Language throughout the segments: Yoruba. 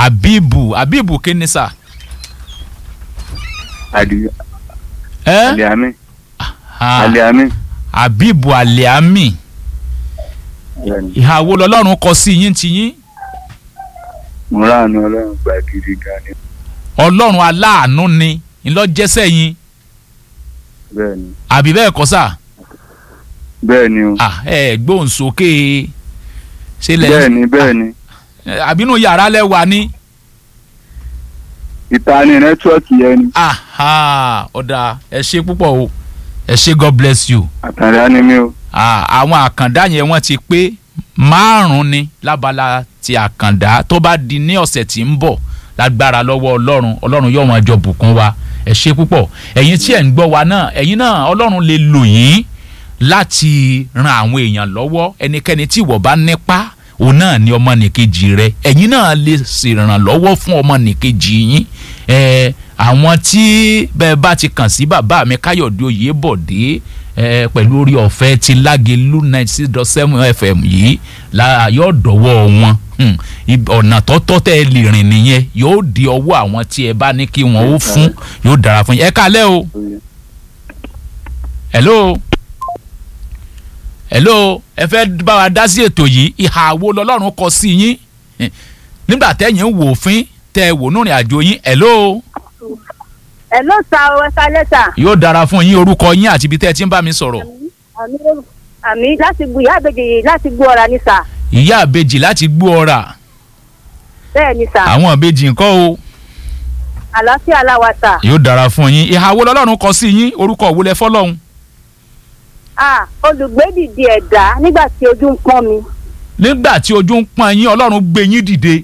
abibu abibu kí ni sà. Adi- ẹ́ Aliami. Ah, Aliami. abibu aliami Bẹ́ẹ̀ni. ìhà wo lọ́lọ́run kọ sí yín ti yín Mo ráàánú Ọlọ́run gba gidi gan ni. ọlọ́run aláàánú ni ńlọ́jẹ́sẹ̀ yín Bẹ́ẹ̀ni. àbí bẹ́ẹ̀ kọ́ sà Bẹ́ẹ̀ni o. Ah, ẹ gbóhùn sókè ṣe lẹ Bẹ́ẹ̀ni bẹ́ẹ̀ni. àbínú yàrá lẹ́wà ni Ìta ni nẹ́tíwọ́ọ̀kì yẹn ni. Aha, ọ̀dà ẹ ṣe púpọ̀ o ẹ ṣe God bless you Àtàrà ni mí o. Ah, àwọn àkàndá yẹn wọ́n ti pé márùn-ún ni lábala ti àkàndá tó bá di ní ọ̀sẹ̀ tí ń bọ̀ lágbára lọ́wọ́ ọlọ́run ọlọ́run yóò máa jọ bùkún wa ẹ ṣe púpọ̀ ẹ̀yin tí ẹ̀ ń gbọ́ wa náà ẹ̀yin náà ọlọ́run lè lò yín láti ran àwọn èèyàn lọ́wọ́ ẹnikẹ́ni tí ìwọ bá nípa òun náà ni ọmọnìkejì rẹ ẹ̀yin náà lè ṣèrànlọ́wọ́ fún ọmọnìkejì yín ẹ̀ àwọn tí bẹ́ẹ̀ bá ti kàn sí bàbá mi káyọ̀dé oyèbọ̀dé ẹ pẹ̀lú orí ọ̀fẹ́ ti lágẹ̀lú ninety six dot seven fm yìí la yóò dọ̀wọ́ wọn Hmm. Ib- ọ̀nà tọ́tọ́ tẹ́ ẹ lè rìn nìyẹn yóò di ọwọ́ àwọn tí ẹ bá ní kí wọ́n ó fún yóò dára fún yín ẹ kálẹ́ o hello hello ẹ fẹ́ bá wa dá sí ètò yìí ìhà wo lọ́lọ́run kọ sí yín Hmm. nígbà tẹ́yìn ń wò fín tẹ́ ẹ wò nírìn àjò yín hello ẹ ló sa ọ ẹka lẹ́tà yóò dára fún yín orúkọ yín àti ibi tẹ́ ẹ ti ń bá mi sọ̀rọ̀ àmì àmì láti bu ìyá àbèjì láti gbó ọ̀rà ní sà ìyá àbejì láti gbó ọ̀rà bẹ́ẹ̀ ni sà àwọn àbejì ńkọ́ o àlàáfíà aláwa sà yóò dára fún yín ìhà wo lọ́lọ́run kọ sí yín orúkọ wo lẹ fọ́lọ́hun ah olùgbédìdì ẹ̀dá nígbà tí ojú ń pọ́n mi nígbà tí ojú ń pọ́n yín ọlọ́run gbé yín dìde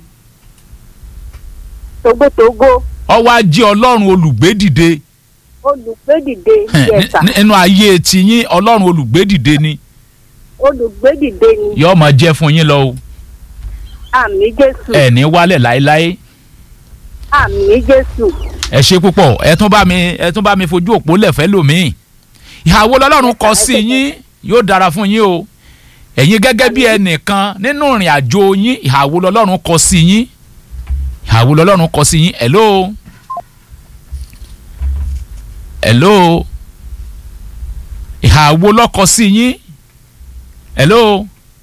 togbótogbó ọwọ́ ajé ọlọ́run olùgbé dìde olùgbédìde Ní- yẹsà ní- nínú ayé ti yín ọlọ́run olùgbé dìde ni olùgbédìde ni yóò máa jẹ́ fún yín lọ o àmì jésù ẹ ní wálẹ̀ láéláé àmì jésù ẹ ṣe púpọ̀ ẹ tún bá mi ẹ tún bá mi fojú òpó lẹ̀fẹ́ lòmíì ìhà wo lọ́lọ́run kọ sí yín yóò dára fún yín o ẹ̀yin gẹ́gẹ́ bí ẹnìkan nínú ìrìn àjò yín ìhà wo lọ́lọ́run kọ sí yín ìhà wo lọ́lọ́run kọ sí yín hello hello ìhà wo lọ́kọ sí yín hello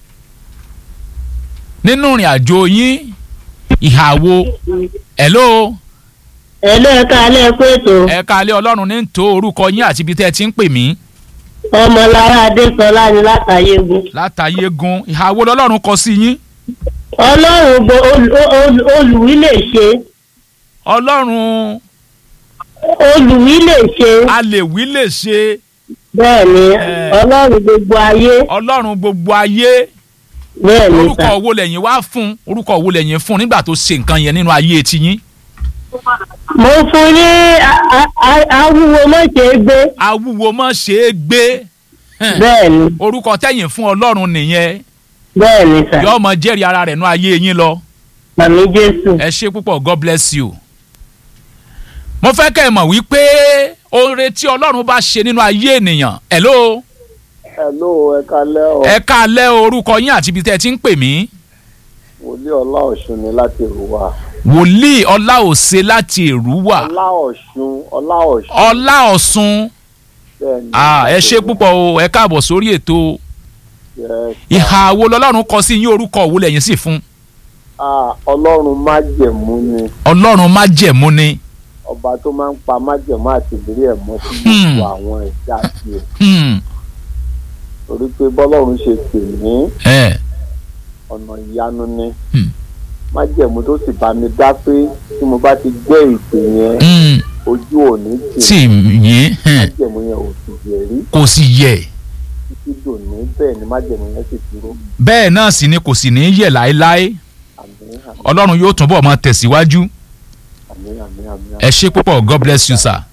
nínú ìrìn àjò yín ìhà wo hello ẹ̀lọ́ ẹ̀ka alẹ́ pé ètò ẹ káalẹ́ ọlọ́run ní tó orúkọ yín àti ibi tẹ́ ẹ ti ń pè mí ọmọlára adésọlá ni látàyégun. látàyé gun ìhà wo lọ́lọ́run kọ sí yín ọlọ́run bo ol- ol- olùwí lè ṣe ọlọ́run olùwí lè ṣe a lè wí lè ṣe bẹ́ẹ̀ ni Eh. ọlọ́run gbogbo ayé ọlọ́run gbogbo ayé bẹ́ẹ̀ ni orúkọ sà. wo lẹ́yìn wá fún orúkọ wo lẹ́yìn fún nígbà tó ṣe nǹkan yẹn nínú ayé ti yín mo fún ní a- a- a- awúwo mọ̀ṣẹ́ gbé awúwo mọ́ ṣe é gbé Hẹn. bẹ́ẹ̀ ni orúkọ tẹ́yìn fún ọlọ́run nìyẹn bẹ́ẹ̀ ni sà. yóò mọ jẹ́rìí ara rẹ̀ nú ayé yín lọ àmì jésù. ẹ ṣe púpọ̀ god bless you. mo fẹ́ kẹ́ ẹ mọ̀ wípé oore tí ọlọ́run bá ṣe nínú ayé ènìyàn hello hello ẹ kalẹ́ o ẹ káalẹ́ orúkọ yín àti ibi tẹ́ ẹ ti ń pè mí wòlíì ọlá ọ̀ṣun ni láti rúwà wòlíì ọláòṣe láti èrúwà ọlá ọ̀ṣun ọlá ọ̀ṣun ọlá ọ̀ṣun bẹ́ẹ̀ ni Ah, ẹ ṣe púpọ̀ o ẹ káàbọ̀ sórí ètò Yes. ìhà wo lọ́lọ́run kọ sí yín orúkọ wo lẹ́yìn sì fún Ah, ọlọ́run májẹ̀mú ni ọlọ́run májẹ̀mú ni ọba tó máa ń pa májẹ̀mú àti ìlérí ẹ̀ mọ́ sí Hmm. gbogbo àwọn ẹ̀dá tiẹ̀ Hmm, torí pé bọ́lọ́run ṣe pè ní ẹ, ọ̀nà ìyanu ni Hmm. májẹ̀mú tó sì bá mi dá pé tí mo bá ti gbé ìpè yẹn hmm, ojú òní tì tì yín hmm, májẹ̀mú yẹn ò sì yẹ̀ rí kò sì yẹ títí dòní bẹ́ẹ̀ ni májẹ̀mú yẹn sì dúró bẹ́ẹ̀ náà sì ni kò sì ní yẹ̀ láéláé àmín àmín ọlọ́run yóò túnbọ̀ máa tẹ̀síwájú àmín àmín àmín ẹ ṣe púpọ̀ god bless you sir.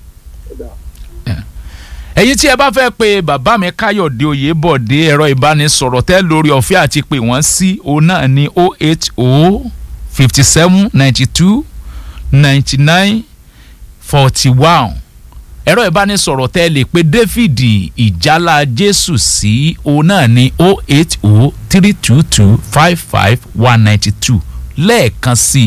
ẹ̀yin tí ẹ bá fẹ́ pe bàbá mi káyọ̀dé oyèbọ̀dé ẹ̀rọ ìbánisọ̀rọ̀ tẹ́ lórí ọ̀fẹ́ àti pé wọ́n sí òun náà ní o eight o fifty seven ninety two ninety nine forty one ẹ̀rọ ìbánisọ̀rọ̀ tẹ́ lè pe david ìjálá jésù sí òun náà ní o eight o three two two five five one ninety two lẹ́ẹ̀kan sí